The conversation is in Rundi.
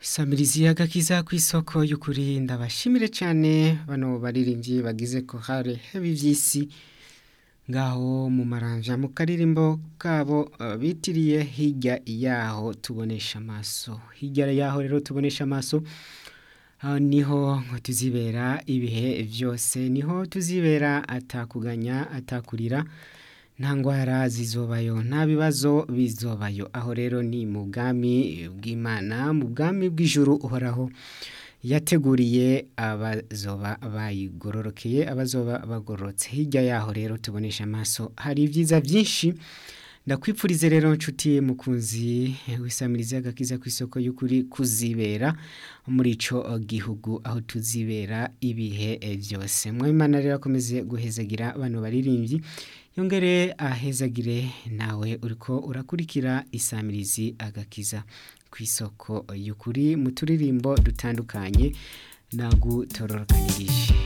Samirizi agakiza kw'isoko y'ukuri ndabashimire cyane bano baririmbyi bagize ko hare hebi vy'isi ngaho mu maranja mu karirimbo kabo uh, bitiriye hirya yaho tubonesha amaso hirya yaho rero tubonesha amaso aho niho tuzibera ibihe vyose niho tuzibera atakuganya atakurira nta ngwara zizobayo nta bibazo bizobayo aho rero ni mu bwami bw'imana mu bwami bw'ijuru uhoraho yateguriye abazoba bayigororokeye abazoba bagororotse hirya yaho rero tubonesha amaso hari ibyiza byinshi ndakwipfurize rero nshuti mukunzi wisamiriza agakiza ku isoko y'ukuri kuzibera muri ico gihugu aho tuzibera ibihe byose mwimana rero akomeze guhezagira abantu baririmbyi yongere ahezagire nawe uriko urakurikira isamirizi agakiza ku isoko y'ukuri mu turirimbo dutandukanye nagutororokanirije